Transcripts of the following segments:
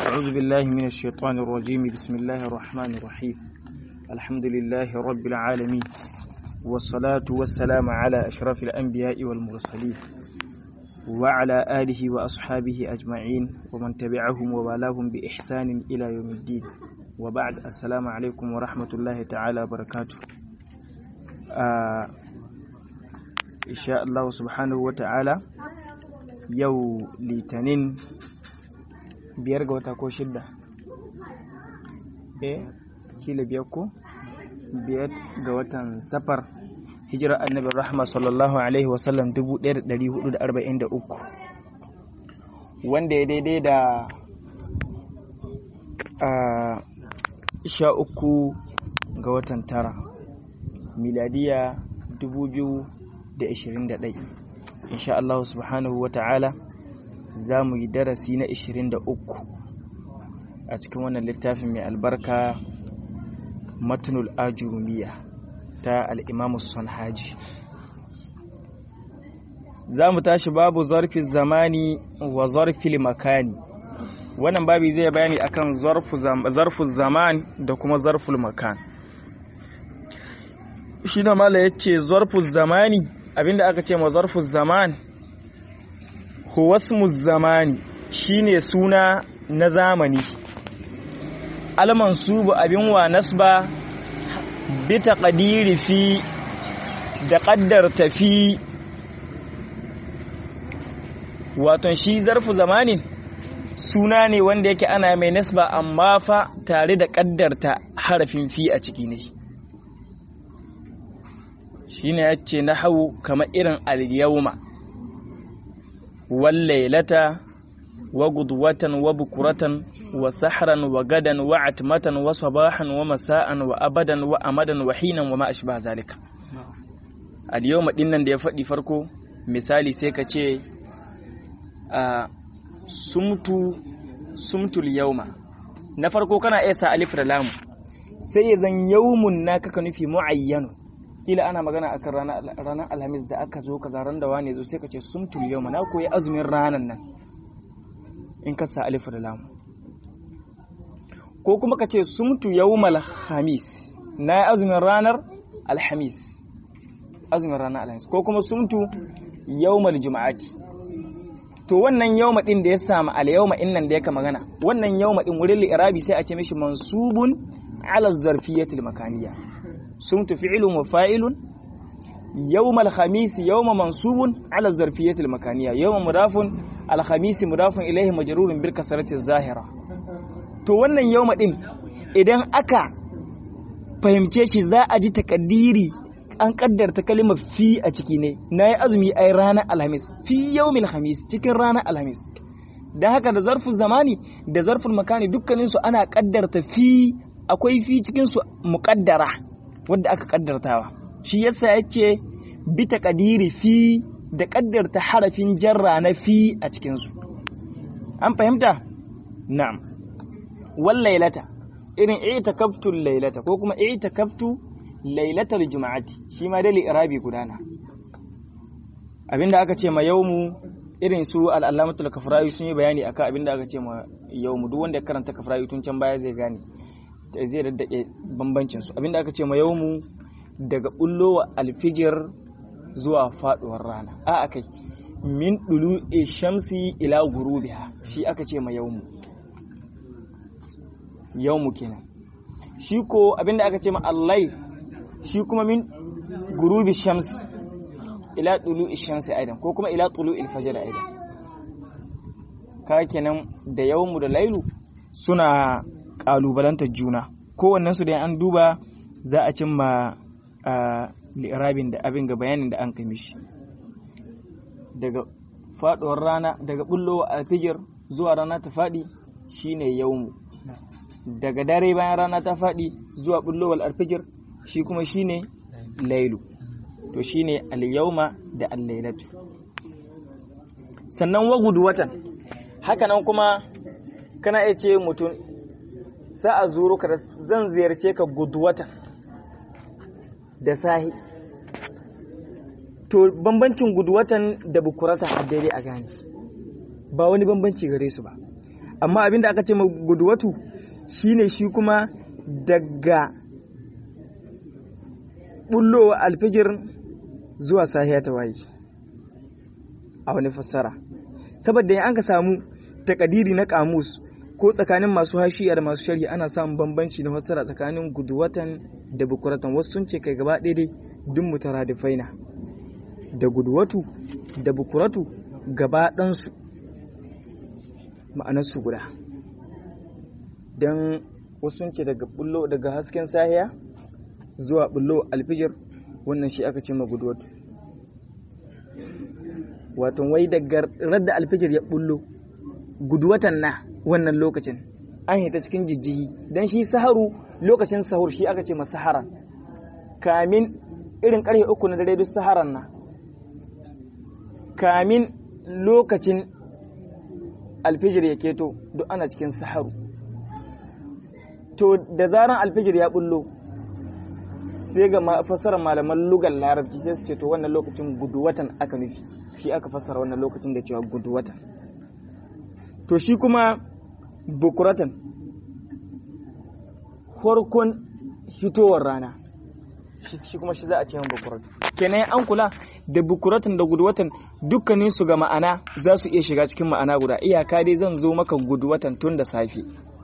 أعوذ بالله من الشيطان الرجيم بسم الله الرحمن الرحيم الحمد لله رب العالمين والصلاة والسلام على أشرف الأنبياء والمرسلين وعلى آله وأصحابه أجمعين ومن تبعهم ووالاهم بإحسان إلى يوم الدين وبعد السلام عليكم ورحمة الله تعالى وبركاته آه إن شاء الله سبحانه وتعالى yau litinin biyar ga wata ko shidda eh kila biyar ko biyar ga watan safar hijirar annabin rahama sallallahu alaihi wasallam 1443 wanda ya daidai da a sha uku ga watan tara miladiya 2021 insha Allah subhanahu wa ta'ala za mu yi darasi na 23 a cikin wannan littafin mai albarka matnul ajurumiya ta al'imamu haji za mu tashi babu zarfi zamani wa zarfi makani wannan babi zai bayani akan zarfu zaman da kuma zarful makan shi da mala ya ce zarfu zamani abinda aka ce ma zarfu zaman huwasmu zamani shine suna na zamani almansubu abin wa nasba bi taqdiri fi da qaddarta fi wato shi zarfu zamanin suna ne wanda yake ana mai nasba amma fa tare da qaddarta harafin fi a ciki ne shine yace nahwu kamar irin al-yawma wal laylata wa gudwatan wa bukuratan wa sahran wa gadan wa atmatan wa sabahan wa masa'an wa abadan wa amadan wa hinan wa ma ashba zalika al-yawma dinnan da ya faɗi farko misali sai ka ce a sumtu sumtul yawma na farko kana iya sa alif da lam sai ya zan yawmun naka ka nufi muayyanu kila ana magana akan ranar alhamis da aka zo ka zaran da wane zo sai ka ce sumtul yau na koyi azumin ranar nan in ka sa alif da lamu ko kuma ka ce sumtu yawmal khamis na yi azumin ranar alhamis azumin ranar alhamis ko kuma sumtu yawmal juma'ati to wannan yawma din da ya samu al yawma innan da yaka magana wannan yawma din wurin li'irabi sai a ce mishi mansubun ala zarfiyatil makaniyya سمت فعل وفاعل يوم الخميس يوم منصوب على الظرفية المكانية يوم مضاف الخميس مضاف إليه مجرور بالكسرة الظاهرة to wannan yawma din idan aka fahimce shi za a ji takaddiri an kaddarta kalimar fi a ciki ne na yi azumi ai ranar alhamis fi yawmil khamis cikin ranar alhamis don haka da zarfin zamani da zarfin makani dukkaninsu ana kaddarta fi akwai fi cikinsu muƙaddara wadda aka kaddartawa shi yasa ya ce bi kadiri fi da kaddarta harafin jarra na fi a cikinsu an fahimta na'am wal lailata irin i'takaftu lailata ko kuma i'takaftu lailatal juma'ati shi ma dai irabi gudana abinda aka ce ma yawmu irin su al'alamatul kafrayu sun yi bayani akan abinda aka ce ma yawmu duk wanda ya karanta kafrayu tun can baya zai gane zai daddake bambancin su abinda aka ce ma yawmu daga bullowa alfijir zuwa faduwar rana a akai min dulu shamsi ila gurubiha shi aka ce ma yawmu yawmu kenan shi ko abinda aka ce ma allai shi kuma min gurubi shams ila dulu shamsi aidan ko kuma ila dulu alfajr aidan ka kenan da yawmu da lailu suna kalubalantar juna kowannen su da an duba za a cimma a li'irabin da abin ga bayanin da an kai mishi daga faduwar rana daga bullowa alfijir zuwa rana ta fadi shine yawmu daga dare bayan rana ta fadi zuwa bullowar alfijir shi kuma shine lailu to shine al-yawma da al-lailatu sannan wagudu watan hakanan kuma kana iya ce mutum sa a zuru ka zan ziyarce ka guduwatan da sahi to bambancin guduwatan da bukurata a daidai a gane ba wani bambanci gare su ba amma abinda aka ce ma guduwatu shine shi kuma daga bullowa alfijir zuwa sahiya ta waye a wani fassara saboda in an ka samu takadiri na kamus ko tsakanin masu hashiya da masu sharhi ana samun bambanci na fassara tsakanin guduwatan da bukuratan wasu sun ce kai gaba daidai duk mutaradifai na da guduwatu da bukuratu gaba ɗansu ma'anarsu guda don wasu sun ce daga bullo daga hasken sahiya zuwa bullo alfijir wannan shi aka ce ma guduwatu wato wai daga radda alfijir ya bullo guduwatan na wannan lokacin an hita cikin jijjihi don shi saharu lokacin sahur shi aka ce ma sahara kamin irin karfe uku na dare duk saharan na kamin lokacin alfijir ya keto duk ana cikin saharu to da zaran alfijir ya bullo sai ga fassarar malaman lugar larabci sai su ce to wannan lokacin guduwatan aka nufi shi aka fassara wannan lokacin da cewa guduwatan to shi kuma bukuratan farkon hitowar rana shi kuma shi za a ce bukuratu kenan an kula da bukuratan da guduwatan dukkanin su ga ma'ana za su iya shiga cikin ma'ana guda iyaka dai zan zo maka guduwatan tun da safe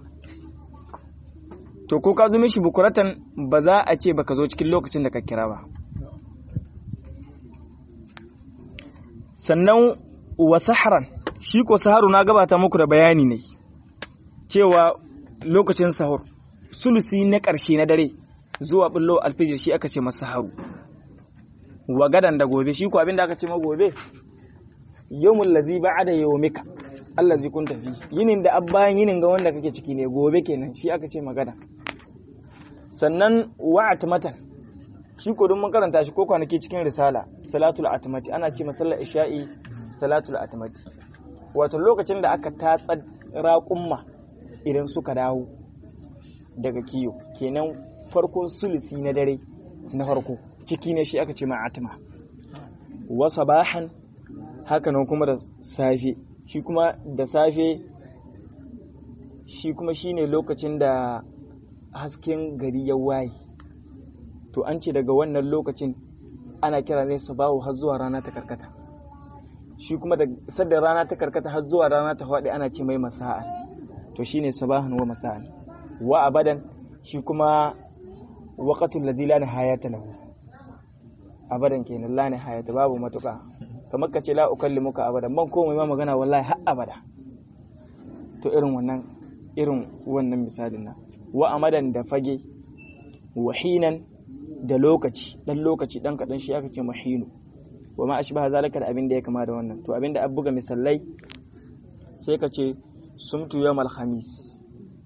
to ko ka zo mishi bukuratan ba za a ce baka zo cikin lokacin da ka kira ba sannan wa saharan shi ko saharu na gabata muku da bayani ne cewa lokacin sahur sulusi na ƙarshe na dare zuwa bullo alfijir shi aka ce masa saharu wa gadan da gobe shi ko abinda aka ce ma gobe yawmul ladzi ba'da yawmika allazi kunta fi yinin da abbayan yinin ga wanda kake ciki ne gobe kenan shi aka ce magana sannan wa atmatan shi ko don mun karanta shi ko kwanaki cikin risala salatul atmati ana ce masallar isha'i salatul atmati wato lokacin da aka tatsa raƙumma idan suka dawo daga kiyo kenan farkon sulusi na dare na farko ciki ne shi aka ce ma'atma wa sabahan haka nan kuma da safe shi kuma da safe shi kuma shine lokacin da hasken gari ya waye to an ce daga wannan lokacin ana kira ne sabahu har zuwa rana ta karkata shi kuma da sadda rana ta karkata har zuwa rana ta faɗi ana ce mai masa'an to shine sabahan wa masa'an wa abadan shi kuma waqatul ladzi la nihayata lahu abadan kenan la nihayata babu matuka kamar ka ce la ukallimuka abadan ban komai ma magana wallahi har abada to irin wannan irin wannan misalin na wa amadan da fage wahinan da lokaci dan lokaci dan kadan shi aka ce mahinu wa ma ashbaha zalika da abin da ya kama da wannan to abin da an buga misalai sai ka ce sumtu yawmal khamis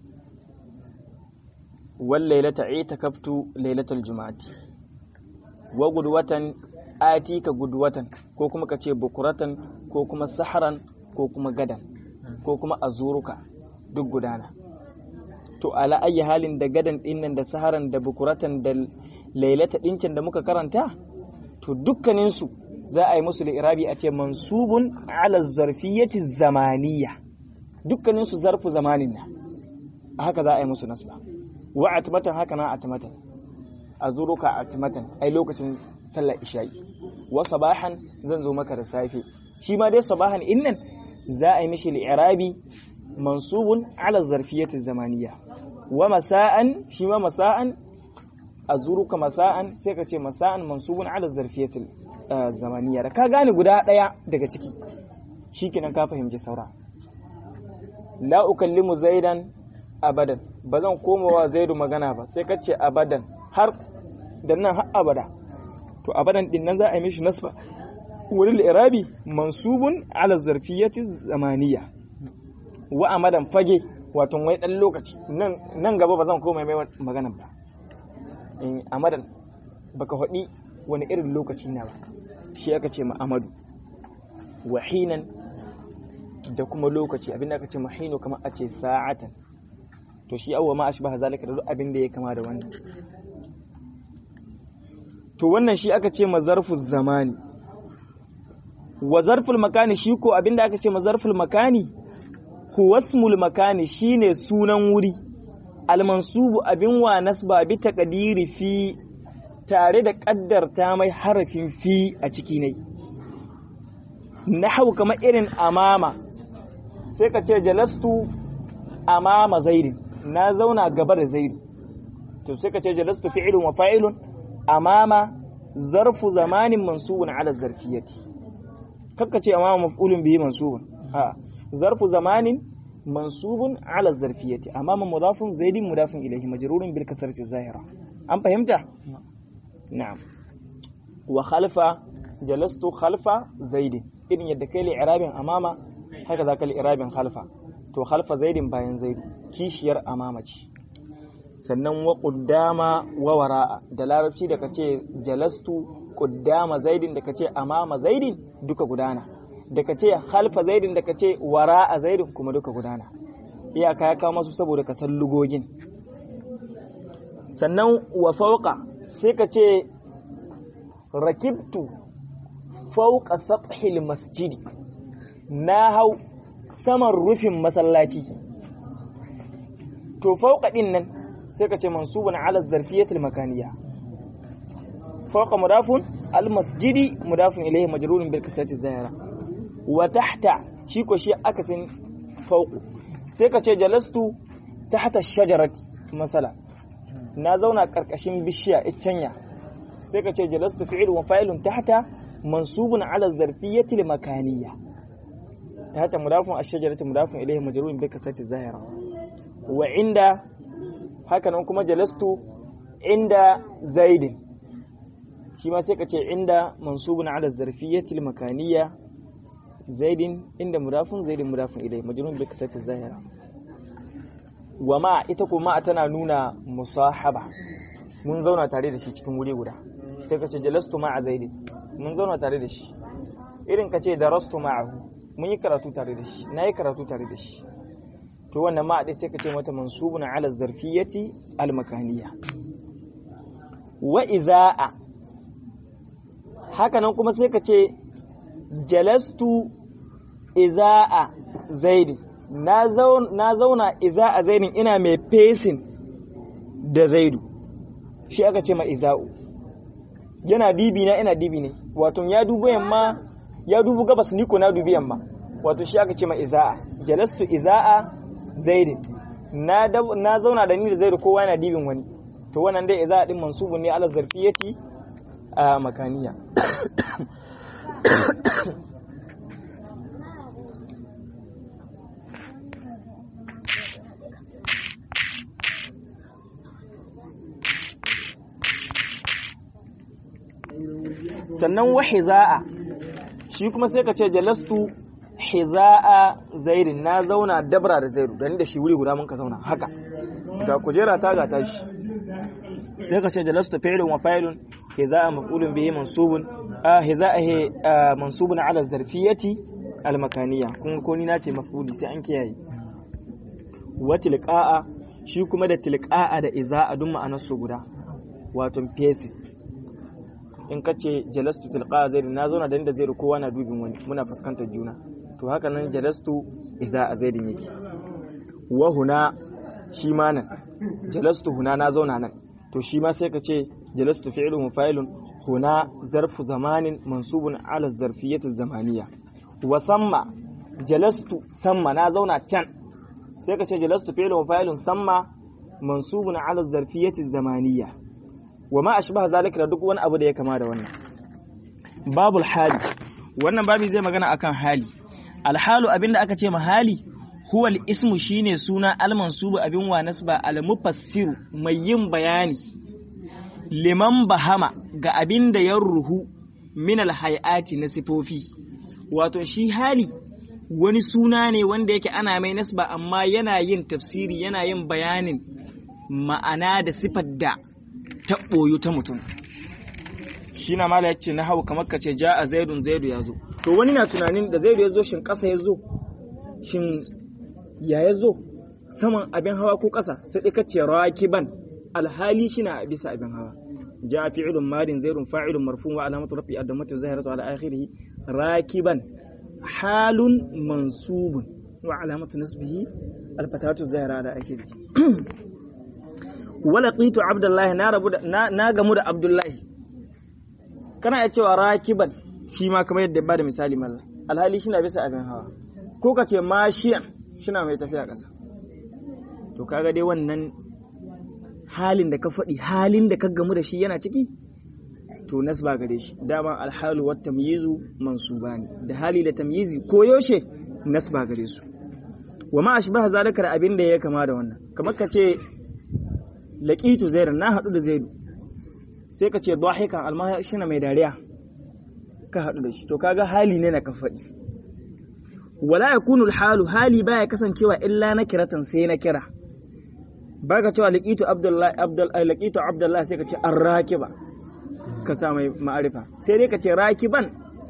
wal laylata itakaftu laylatal juma'ati wa gudwatan atika gudwatan ko kuma ka ce bukuratan ko kuma saharan ko kuma gadan ko kuma azuruka duk gudana to ala ayi halin da gadan dinnan da saharan da bukuratan da lailata ɗinkin da muka karanta to dukkaninsu za a yi musu irabi a ce mansubun ala zarfiyyati zamaniya dukkaninsu zarfu zamanin na haka za a yi musu nasba wa atmatan haka na atmatan azuruka atmatan ai lokacin sallar isha'i wa sabahan zan zo maka da safe shi ma dai sabahan innan za a yi mishi irabi mansubun ala zarfiyyati zamaniya wa masa'an shi ma masa'an azuruka masa'an sai ka ce masa'an mansubun ala zarfiyatil zamaniya da ka gane guda daya daga ciki shikenan ka fahimci saura la ukallimu zaidan abadan ba zan koma wa zaidu magana ba sai ka ce abadan har da nan har abada to abadan din nan za a yi mishi nasba wurin irabi mansubun ala zarfiyati zamaniya wa amadan fage wato wai dan lokaci nan gaba ba zan koma mai magana ba in amadan baka faɗi wani irin lokaci na ba shi aka ce ma'amadu wahinan da kuma lokaci abinda aka ce mahino kamar a ce sa'atan to shi awwa ma ashbaha zalika da duk abin da ya kama da wannan to wannan shi aka ce mazarfu zamani wa zarful makani shi ko abinda aka ce mazarful makani huwa ismul makani shine sunan wuri almansubu abin wa nasba bi taqdiri fi tare da kaddarta mai harafin fi a ciki ne nahwu kamar irin amama sai ka ce jalastu amama zaidin na zauna gaba da zaidi to sai ka ce jalastu fi'ilun wa fa'ilun amama zarfu zamanin mansubun ala zarfiyati kakka ce amama maf'ulun bihi mansubun a zarfu zamanin mansubun ala zarfiyati amama mudafun zaidin mudafun ilayhi majrurun bil kasrati zahira an fahimta na'am wa khalfa jalastu khalfa zaidin irin yadda kai li irabin amama haka zaka li irabin khalfa to khalfa zaidin bayan zaidu kishiyar amama ce sannan wa ƙuddama wa wara'a da larabci da kace jalastu ƙuddama zaidin da kace amama zaidin duka gudana da kace halfa zaidin da kace wara'a zaidin kuma duka gudana iyaka ya kawo masu saboda ka san lugogin sannan wa fauqa sai ka ce rakibtu fauqa sathil masjidi na hau saman rufin masallaci to fauqa din nan sai ka ce mansubun ala zarfiyatul makaniya fawqa mudafun al masjidi mudafun ilayhi majrurun bil kasrati zahira wa tahta shi ko shi akasin fawqu sai ka ce jalastu tahta shajarati masala na zauna karkashin bishiya iccenya sai ka ce jalastu fi'il wa fa'ilun tahta mansubun ala zarfiyatil makaniya tahta mudafun ash-shajarati mudafun ilayhi majrurun bil kasrati zahira wa inda hakanan kuma jalastu inda zaidin shi ma sai ka ce inda mansubun ala zarfiyyatil makaniya zaidin inda mudafun zaidin mudafun ilai majrun bi kasati zahira wa ma ita kuma tana nuna musahaba mun zauna tare da shi cikin wuri guda sai ka ce jalastu ma'a zaidin mun zauna tare da shi irin ka ce darastu ma'ahu mun yi karatu tare da shi na yi karatu tare da shi to wannan ma dai sai ka ce mata mansubun ala zarfiyati almakaniya wa izaa haka nan kuma sai ka ce jalastu izaa zaidi na zauna izaa zaidin ina mai fesin da zaidu shi aka ce ma iza'u yana dibi na ina dibi ne wato ya dubu yamma ya dubu gabas ni ko na dubi yamma wato shi aka ce ma izaa jalastu izaa zaidin na na zauna da ni da zaidu kowa yana dibin wani to wannan dai idza din mansubun ne ala zarfiyati a makaniya sannan wa hiza'a shi kuma sai ka ce jalastu hiza'a zaidin na zauna dabra da zaidu da ni da shi wuri guda mun ka zauna haka ga kujera ta ga tashi sai ka ce jalastu fi'lun wa fa'ilun hiza'a maf'ulun bihi mansubun a hiza'a mansubun ala zarfiyati al makaniya kun ko ni nace maf'uli sai an kiyaye wa tilqa'a shi kuma da tilqa'a da iza'a duk ma'anar su guda wato fesi in ka ce jalastu tilqa zaidin na zauna da inda zaidu kowa na dubin wani muna fuskantar juna to haka nan jalastu iza a zaidin yake wa huna shi ma nan jalastu huna na zauna nan to shi ma sai ka ce jalastu fi'lun wa fa'ilun huna zarfu zamanin mansubun ala zarfiyyati zamaniya wa samma jalastu samma na zauna can sai ka ce jalastu fi'lun wa fa'ilun samma mansubun ala zarfiyyati zamaniya wa ma ashbaha zalika da duk wani abu da ya kama da wannan babul hali wannan babi zai magana akan hali alhalu abinda aka ce mahali huwa ismu shine suna almansubu abin wa nasba almufassiru mai yin bayani liman bahama ga abinda ya ruhu min alhayati na sifofi wato shi hali wani suna ne wanda yake ana mai nasba amma yana yin tafsiri yana yin bayanin ma'ana da sifar da ta ɓoyu ta mutum shi na mala yace na hau kamar ka ce ja a zaidun zaidu ya zo to wani na tunanin da zaidu ya zo shin ƙasa ya zo shin ya ya zo saman abin hawa ko ƙasa sai ɗai kace rakiban alhali shi na bisa abin hawa ja fi'ilun madin zaidun fa'ilun marfun wa alamatu rafi addamatu zahiratu ala akhirih rakiban halun mansubun wa alamatu nasbihi alfatatu zahira da ake bi wala qitu abdullahi na rabu da na gamu da abdullahi kana ya cewa rakiban shi ma kamar yadda ba da misali mallan alhali shi na bisa abin hawa ko ka ce mashiyan shi na mai tafiya ƙasa to kaga dai wannan halin da ka faɗi halin da ka gamu da shi yana ciki to nasba gare shi dama alhalu wa tamyizu mansubani da hali da tamyizi ko yaushe nasba gare su wa ma ashbaha zalika da abin da ya kama da wannan kamar ka ce laqitu zaid na hadu da zaid sai ka ce dhahikan alma shine mai dariya ka hadu da shi to kaga hali ne na ka faɗi wala yakunu alhalu hali baya kasancewa illa na kiratan sai na kira baka cewa laqitu abdullahi abdul laqitu abdullahi sai ka ce arrakiba ka sa mai ma'arifa sai dai ka ce rakiban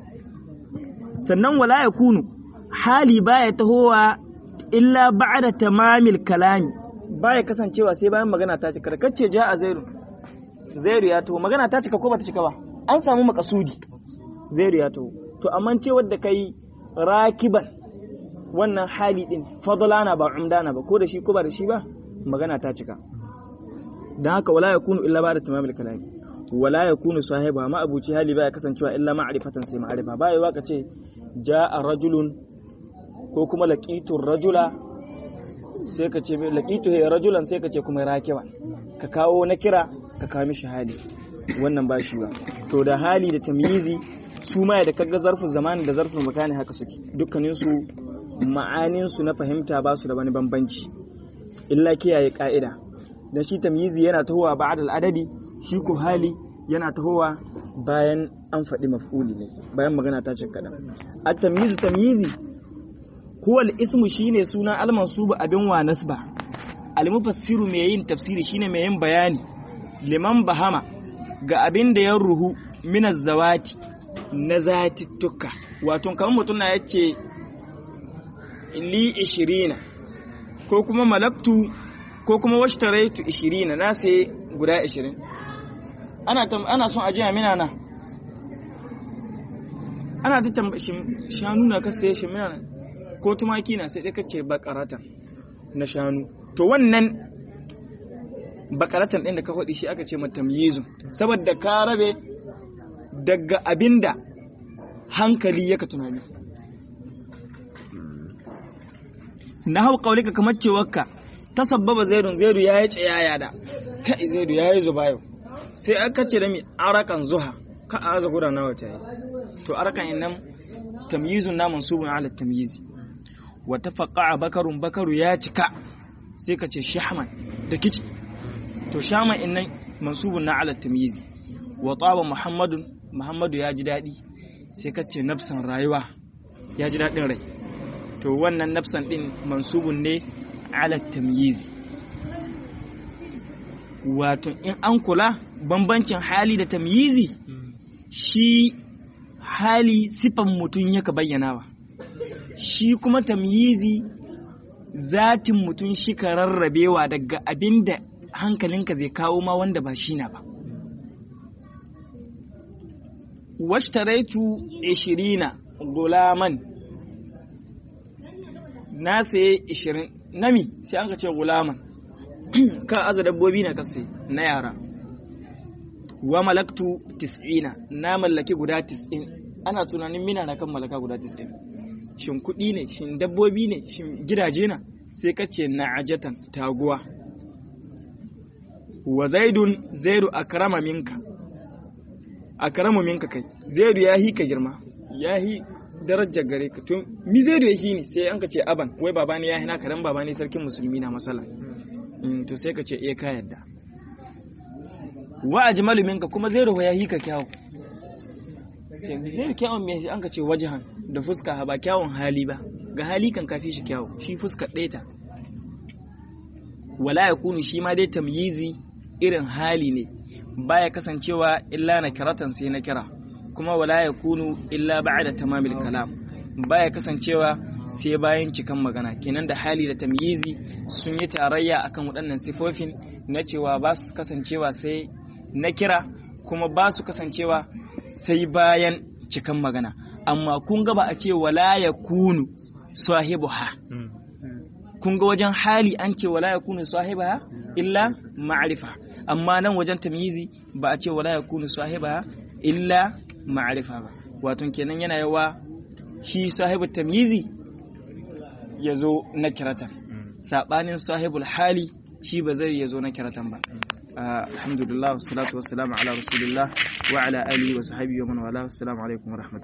sannan wala yakunu hali baya tahowa illa ba'da tamamil kalami baya kasancewa sai bayan magana ta cika kace ja a zairu zairu ya taho magana ta cika ko bata cika ba an samu makasudi zairu ya taho to amma ce wadda kai rakiban wannan hali din fadlana ba umdana ba ko da shi ko ba da shi ba magana ta cika dan haka wala yakunu illa ba'da tamamil kalami wala yakunu sahiba ma abuci hali baya kasancewa illa ma'rifatan sai ma'rifa baya waka ce ja'a rajulun ko kuma laqitu rajula sai ka ce laqitu he rajulan sai ka ce kuma rakiba ka kawo na kira ka kawo mishi hali wannan ba shi ba to da hali da tamyizi su ma da kaga zarfin zamani da zarfin makani haka suke dukkanin su ma'anin su na fahimta ba su da wani bambanci illa kiyaye ka'ida dan shi tamyizi yana tahowa ba'da al-adadi shi ko hali yana tahowa bayan an faɗi maf'uli ne bayan magana ta cin kaɗan at-tamyizu tamyizi huwa al-ismu shine suna al-mansubu abin wa nasba al-mufassiru mai yin tafsiri shine mai yin bayani liman bahama ga abin da ya ruhu min zawati na zatittuka wato kamar mutum na yace li 20 ko kuma malaktu ko kuma washtaraitu 20 na sai guda 20 ana ana son ajiya mina na ana ta shanu na ka saye shi mina ko tumaki na sai dai kace bakaratan na shanu to wannan bakaratan din da ka faɗi shi aka ce matamyizun saboda ka rabe daga abinda hankali yaka tunani na hau kaulika kamar cewarka ta sabbaba zaidun zaidu ya yi tsayaya da kai zaidu ya yi zuba yau sai aka ce da mi arakan zuha ka a aza guda nawa ta yi to arakan innan tamyizun na mansubun ala tamyizi wa tafaqqa bakarun bakaru ya cika sai ka ce shahman da kici to shahman innan mansubun na ala tamyizi wa taba muhammadun muhammadu ya ji daɗi sai ka ce nafsan rayuwa ya ji daɗin rai to wannan nafsan ɗin mansubun ne ala tamyizi wato in an kula bambancin hali da tamyizi shi hali sifan mutum yaka bayyanawa shi kuma tamyizi zatin mutum shi ka rarrabewa daga abin da hankalinka zai kawo ma wanda ba shi na ba washtaraitu ishirina gulaman na saye ishirin nami sai an ka ce gulaman ka aza dabbobi na kasai na yara wa malaktu tis'ina na mallaki guda tis'in ana tunanin mina na kan mallaka guda tis'in shin kuɗi ne shin dabbobi ne shin gidaje na sai ka ce na ajatan taguwa wa zaidun zaidu akrama minka akramu minka kai zaidu ya hi ka girma ya hi darajar gare ka to mi zaidu ya hi ne sai an ka ce aban wai baba ne ya hi na karan baba ne sarkin musulmi na masala to sai ka ce eh ka yadda wa ajmalu minka kuma zaidu ya hi ka kyawu ce zaidu kyawun me an ka ce wajahan da fuska ba kyawun hali ba ga hali kan kafi shi kyawu shi fuska ɗaya ta wala yakunu shi ma dai tamyizi irin hali ne baya kasancewa illa na kiratan sai na kira kuma wala ya kunu illa ba'da tamamil kalam baya kasancewa sai bayan cikan magana kenan da hali da tamyizi sun yi tarayya akan waɗannan sifofin na cewa ba su kasancewa sai na kira kuma ba su kasancewa sai bayan cikan magana amma kun ga ba a ce wala ya kunu sahibuha kun ga wajen hali an ce wala yakunu sahibaha illa ma'rifa amma nan wajen tamyizi ba a ce wala yakunu sahibaha illa ma'rifa ba wato kenan yana yawa shi sahibul tamyizi ya zo na kiratan sabanin sahibul hali shi ba zai ya zo na kiratan ba alhamdulillah wassalatu wassalamu ala rasulillah wa ala alihi wa sahbihi wa man wala assalamu alaikum wa rahmatullahi